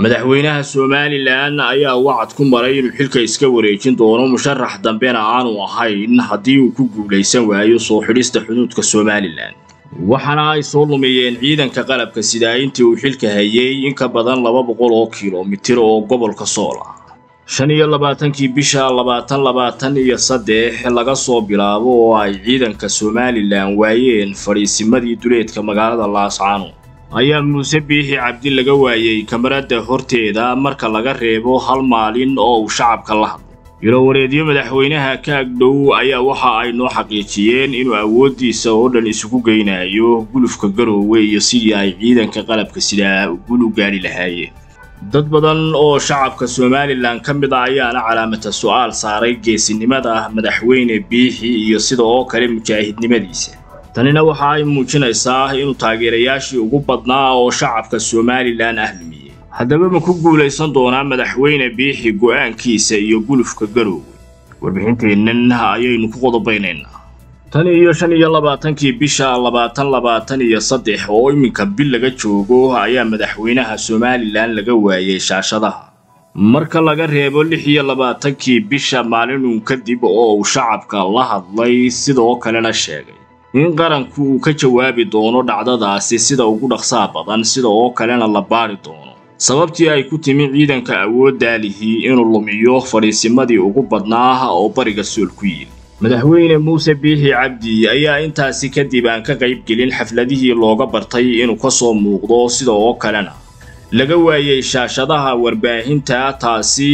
madaxweynaha somalilan ayaa wacad ku maray inuu xilka iska wareejin doono musharax dambena aanu ahayn haddii uu ku guulaysan waayo soo xidhista xuduudka somalilan waxaana ay soo lumiyeen ciidanka qalabka sidaa intii uu xilka hayay in ka badan laba boqol oo kilomitir oo gobolka sool ah shan iyo labaatankii bisha labaatan labaatan iyo saddex laga soo bilaabo oo ay ciidanka somalilan waayeen fadhiisimadii duleedka magaalada laascaano ayaa muuse biixi cabdi laga waayey kamarada horteeda marka laga reebo hal maalin oo uu shacabka la hadlo ilowareedyo madaxweynaha ka agdhow ayaa waxa ay noo xaqiijiyeen inuu awooddiisa oo dhan isugu geynayo gulufka garoowe iyo sidii ay ciidanka qalabka sidaa gul u gaadhi lahaayeen dad badan oo shacabka somalilan ka mid a ayaana calaamata su'aal saaray geesinimada madaxweyne biixi iyo sida oo kale mujaahidnimadiisa tanina waxa ay muujinaysaa inuu taageerayaashii ugu badnaa oo shacabka somalilan ah lumiyey haddaba ma ku guulaysan doonaa madaxweyne biixi go'aankiisa iyo gulufka garoowe warbixinteennan ayaynu ku qodobaynaynaa tan iyo shan iyo labaatankii bisha labaatan labaatan iyo saddex oo iminka bil laga joogo ayaa madaxweynaha somalilan laga waayey shaashadaha marka laga reebo lix iyo labaatankii bisha maalinun kadib oo uu shacabka la hadlay sidoo kalena sheegay in qaranku uu ka jawaabi doono dhacdadaasi sida ugu dhaqsaa badan sida oo kalena la baari doono sababtii ay ku timi ciidanka awooddaalihii inuu lumiyo fadhiisimadii ugu badnaa oo bariga sool ku yidhi madaxweyne muuse biixi cabdi ayaa intaasi kadib aan ka qayb gelin xafladihii looga bartay inuu ka soo muuqdo sida oo kalena laga waayey shaashadaha warbaahinta taasi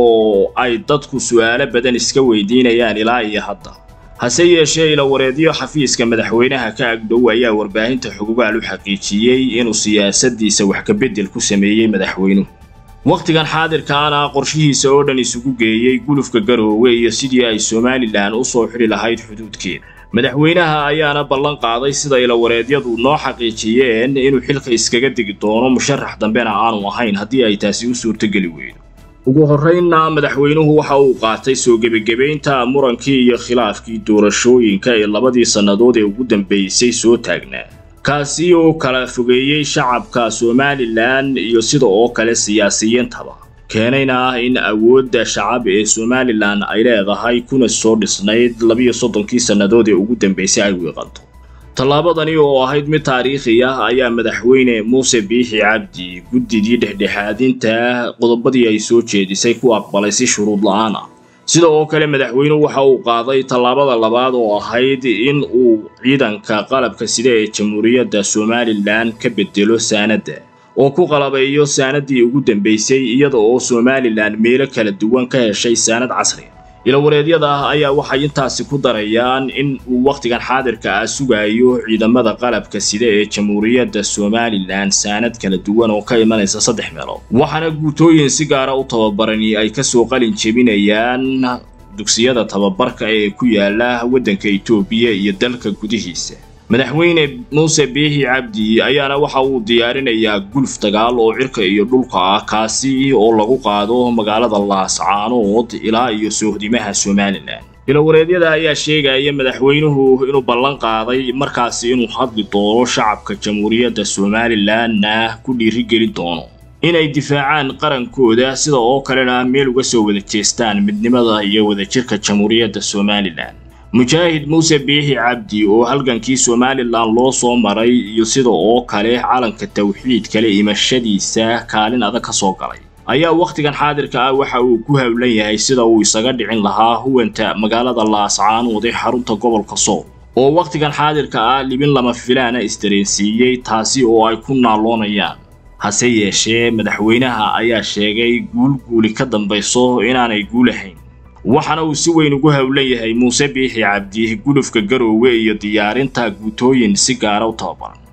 oo ay dadku su'aalo badan iska weydiinayaan ilaa iyo hadda hase yeeshee ilawareedyo xafiiska madaxweynaha ka agdhow ayaa warbaahinta xugugaal u xaqiijiyey inuu siyaasaddiisa wax ka beddel ku sameeyey madaxweynuhu wakhtigan xaadirkaana qorshihiisa oo dhan isugu geeyey gulufka garoowe iyo sidii ay somalilan u soo xidhi lahayd xuduudkeeda madaxweynaha ayaana ballan qaaday sida ilawareedyadu noo xaqiijiyeen inuu xilka iskaga degi doono musharax dambena aanu ahayn haddii ay taasi u suurtogeli weydo ugu horraynna madaxweynuhu waxa uu qaatay soo gebagebaynta murankii iyo khilaafkii doorashooyinka ee labadii sannadood ee ugu dambaysay soo taagnaa kaasi oo kala fogeeyey shacabka somalilan iyo sida oo kale siyaasiyiintaba keenayna in awoodda shacab ee somalilan ay leedahay kuna soo dhisnayd labiyo soddonkii sannadood ee ugu dambaysay ay wiiqanto tallaabadani oo ahayd mid taariikhi ah ayaa madaxweyne muuse biixi cabdi guddidii dhexdhexaadinta qodobadii ay soo jeedisay ku aqbalay si shuruud la'aan ah sida oo kale madaxweynuhu waxa uu qaaday tallaabada labaad oo ahayd in uu ciidanka qalabka sida ee jamhuuriyadda somalilan ka bedelo saanadda oo ku qalabeeyo saanaddii ugu dambaysay iyada oo somalilan meelo kala duwan ka heshay saanad casriga ilawareedyada ah ayaa waxay intaasi ku darayaan in uu wakhtigan xaadirka ah sugayo ciidamada qalabka sida ee jamhuuriyadda somalilan saanad kala duwan oo ka imanaysa saddex meelood waxaana guutooyin si gaara u tababarani ay kasoo qalin jebinayaan dugsiyada tababarka ee ku yaala waddanka etoobiya iyo dalka gudihiisa madaxweyne muuse biixi cabdi ayaana waxa uu diyaarinayaa guluf dagaal oo cirka iyo dhulka ah kaasi oo lagu qaado magaalada laascaanood ilaa iyo soohdimaha somalilan ilawareedyada ayaa sheegaya madaxweynuhu inuu ballan qaaday markaasi inuu hadli doono shacabka jamhuuriyadda somalilanna ku dhiirigelin doono inay difaacaan qarankooda sida oo kalena meel uga soo wada jeestaan midnimada iyo wadajirka jamhuuriyadda somalilan mujaahid muuse biixi cabdi oo halgankii somalilan loo soo maray iyo sida oo kale calanka tawxiid kale imashadiisa kaalin adag ka soo galay ayaa wakhtigan xaadirka ah waxa uu ku howlan yahay sida uu isaga dhicin lahaa huwanta magaalada laascaanood ee xarunta gobolka sool oo wakhtigan xaadirka ah libin lama filaana isdareensiiyey taasi oo ay ku naaloonayaan hase yeeshee madaxweynaha ayaa sheegay guul guuli ka dambayso inaanay guulahayn waxaana uu si weyn ugu howlan yahay muuse biixi cabdi gulufka garoowe iyo diyaarinta guutooyin si gaara u tababaran